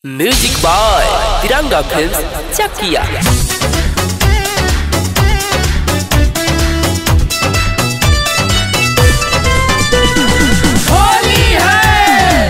music by Tiranga film Chakiya Holi है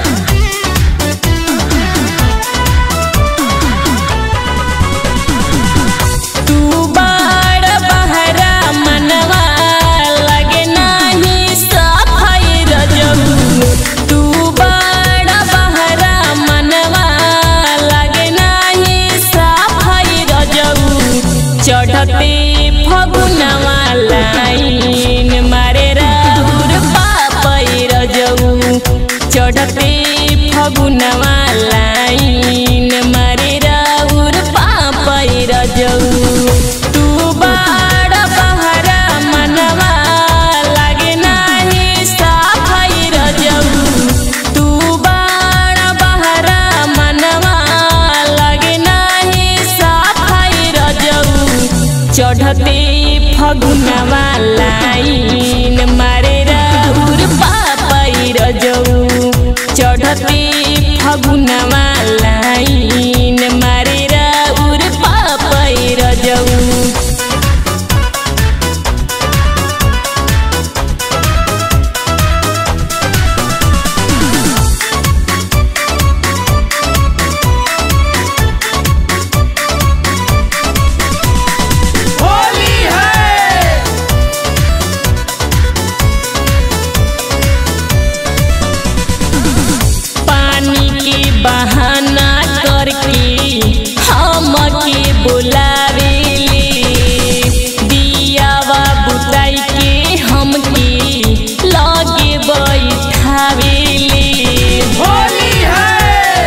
तू बाड़ बहरा मनवा लगे नाही सफाई रजऊ तू बाड़ बहरा मनवा लगे नाही सफाई रजऊ चढ़ते फगुनवा लाइन मारे राउर पापई रजऊ चढ़ते फगुनवा लाइन मारे राउर पापई रजऊ तू बाड़ बहरा मनवा लागे नाही सफाई रजऊ तू बाड़ बहरा मनवा लागे नाही सफाई रजऊ चढ़ते फगुनवा लाइन मारे राउर पापई रजऊ चढ़ते फगुनवा लाइन मारे राउर पापई रजऊ होली है पानी के बहाना करके हम के बुलावेले दियावा बुताई के हमके लगे बैठावेले होली है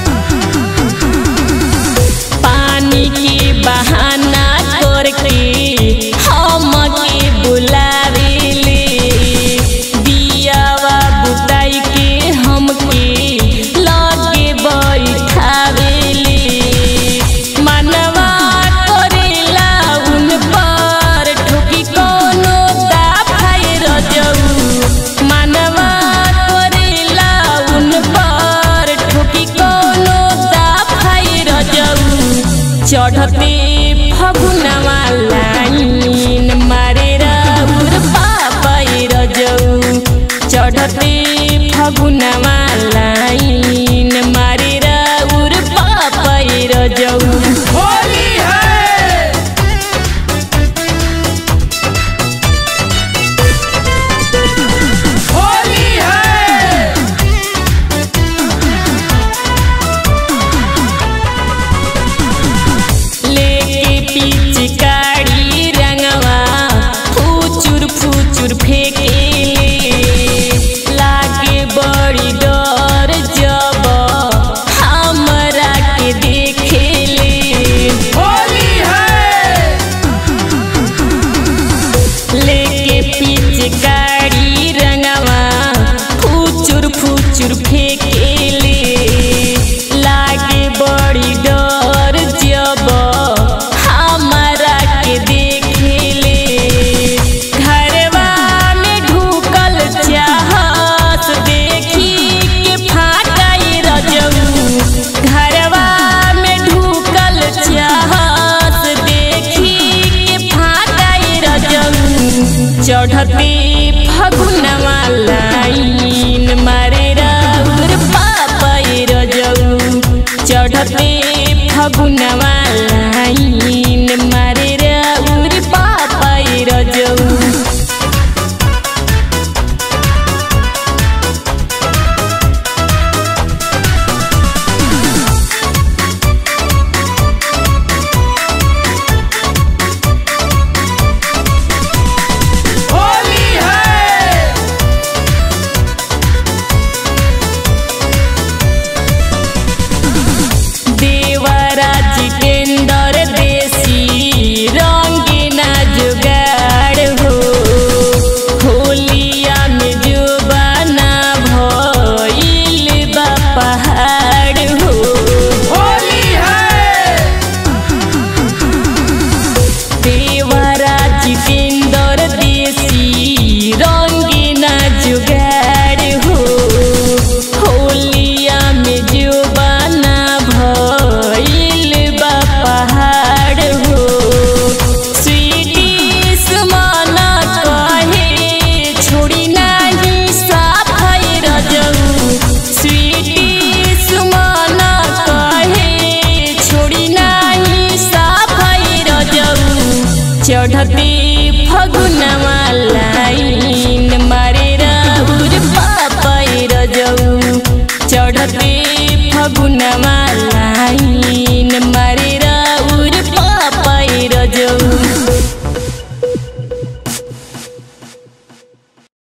पानी के बहाना करके हम के बुलावेले दियावा बुताई के हमके लगे बैठावेले मनवा करेला उन पर ठोकी कोनो दाफाई रजऊ मनवा करेला उन पर ठोकी कोनो दाफाई रजऊ चढ़ते फगुनवा लाइन मारे राउर पापई रजऊ चढ़ते फगुनवा लाइन मारे राउर पापई रजऊ होली है होली है लेके पिचकारी रंगवा फूचुर फूचुर फेंकेले लागे बड़ी डर जब हमरा के देखेले होली है लेके पिचकारी रंगवा फूचुर फूचुर फेंकेले लागे बड़ी डर जब हमरा के देखेले घरवा में ढुकल चाहत देखी के फाटई रजऊ घरवा में ढुकल चाहत देखी के फाटई रजऊ चढ़ते फगुनवा लाइन मारे राउर पापई रजऊ चढ़ते फगुनवा लाइन मारे राउर पापई रजऊ होली है देवरा जितेंद्र छोड़ी नाही साफाई रजऊ स्वीटी सुमन कहे छोड़ी नाही साफाई रजऊ चढ़ते फगुनवा लाइन मारे राउर पापाई रजऊ चढ़ते फगुनवा लाइन मारे